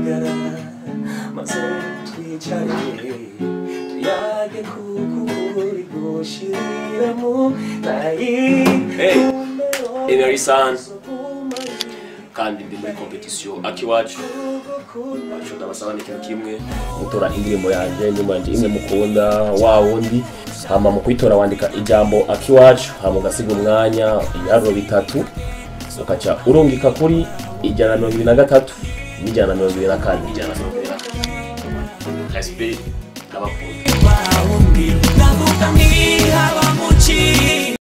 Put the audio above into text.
hagarara maze twicare tuyage kuko uri gushiramo Hey, Emery San. kandi ndi muri competition akiwacu aco ndabasaba ni ikintu kimwe gutora indirimbo yanje nyuma yanje imwe mukunda wa wundi hama mu kuyitora wandika ijambo akiwacu hama ugasiga umwanya ibiharuro bitatu ukaca urungika kuri ijana na mirongo ibiri na gatatu n'ijana na mirongo ibiri na kane n'ijana na mirongo ibiri na kane respect n'abakunda Ndavuga nti haba mu ki